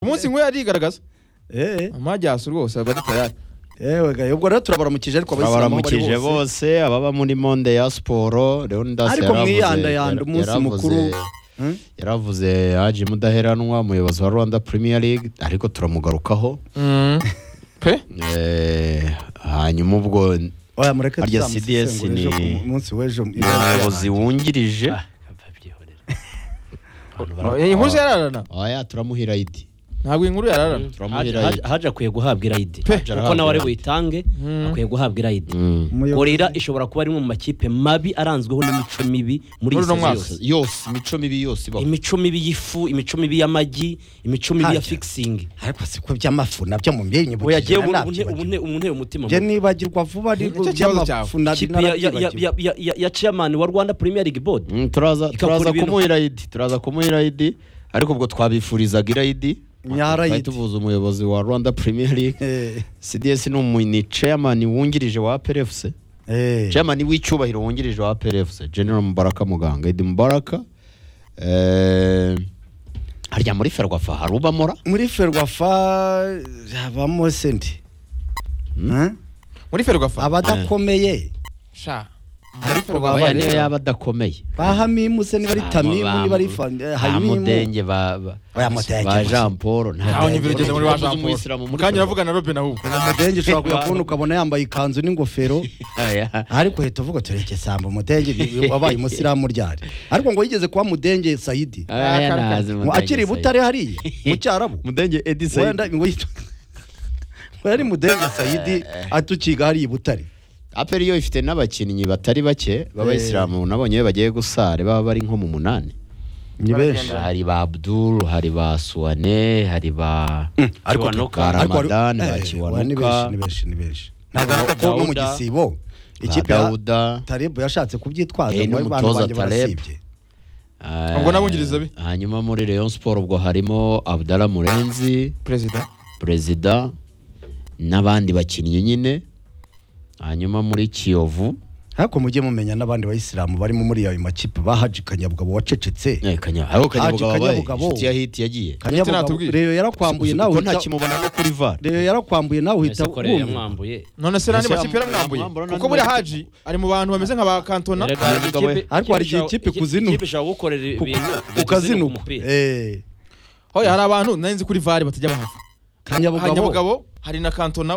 munsi nk'uyu arigaragaza eh amajyasi rwose aba ari tayari yewe ga ubwo rero turabaramukije ariko abasilamu aho bari abaramukije bose bose ababa muri monde ya siporo leonidas Ariko yaravuze- mwiyandayanda umunsi yaravuze- mukuru. Hmm? yaravuze haji mudaheranwa umuyobozi wa rwanda premier league ariko turamugarukaho pe Eh, hanyuma ubwo ni oya mureke Harya tuzamusesengurire CDS ejo ni- ku munsi w'ejo umuyobozi wungirije iyi nkuru yararana oya turamuha irayidi ntabwo iyi nkuru yararana turamuha Haji- irayidi Haji- Haji akwiye guhabwa irayidi Pe. kuko nawe ari buyitange akwiye guhabwa irayidi Mm. gorira ishobora kuba ari mu makipe mabi aranzweho n'imico mibi Muri muri iyi uno saison mwaka. yose yose imico mibi yose ibaho imico mibi y'ifu imico mibi y'amagi imico mibi ya Haja. fikisingi ariko siko by'amafu nabyo mu ubu yagiye myenyibukije ubu nabyo unteye umutima je nibagirwa vuba ariko Nicyo kibazo cyawe. by'amafu nabyo kipe ya- ya- ya- ya- ya- ya- ya chairman wa rwanda premier league board Mm, turaza Ikakora turaza ibintu- kumuha irayidi turaza kumuha irayidi ariko ubwo twabifurizaga irayidi Nyarayidi. Twari tuvuze umuyobozi wa rwanda premier league cds ni umu- ni chairman wungirije wa plfc chairman w'icyubahiro wungirije wa plfc general mubaraka muganga edi mubaraka eh, harya muri ferwafa hari ubamora muri ferwafa habamo sente Hmm? muri ferwafa abadakomeye sha Muri Ferwafa oya rero. niyo yaba adakomeye ba hamimu se niba ari tamimu niba ari fan- eh, hamimu hamudenge ba ba- Oya, Mudenge ba gusa. jean paul nta- ntawe nyumva urugendo muri wa Ntawe uzi jean paul umuyisilamu muri mukanya Ferwafa. uravuga na robin ahubwo umudenge ushobora kuyakubona ukabona yambaye ikanzu n'ingofero Oya. ariko hita uvuga tureke samba umudenge ni- wabaye umusilamu ryari ariko ngo yigeze kuba mudenge sayidi Oya, ntazi Ngo Mudenge akiri i Said. butare hariya mu cyarabu mudenge edi wenda ngo yitwa ngo yari mudenge sayidi atukiga hariya i butare aperi yo ifite n'abakinnyi batari bake b'abayisilamu nabonye iyo bagiye gusare baba bari nko mu munani ni benshi hari ba abdul hari ba suwane hari ba ariko Kiwanuka, ariko- Ramadan, eh, wa- ni ba benshi ni kiwanuka benshi ni benshi ntabwo ari ko no mu Dawuda. gisibo ikipe ya dawuda taribu yashatse kubyitwaza Eh, ngo n'umutoza abantu banjye Taleb. barasibye eh, Ubwo n'abungiriza be. hanyuma muri rayon siporo ubwo harimo abdala murenzi perezida perezida n'abandi bakinnyi nyine hanyuma muri kiyovu ariko mujye mumenya n'abandi bayisilamu barimo muri ayo makipe bahaji kanyabugabo wacecetse eh, Kanya- hariho kanyabugabo Haji wabaye Kanyabugabo. inshuti ya hiti yagiye Kanyabugabo- natubwire. reyo yarakwambuye nawe kuko nta uhita kimubona no kuri var reyo yarakwambuye nawe uhita wumva yamwambuye none se nandi Ese makipe yaramwambuye amwambura nandi kuko buriya makipe. haji ari mu bantu bameze nka ba kantona Ariko hari igihe ikipe kuzinuka. ikipe ishobora gukorera ibintu bigazinuka ukazinuka umupira. Eh, hoya hari abantu nari nzi kuri vare batajya bahava kanyabugabo hanyabugabo hari na kantona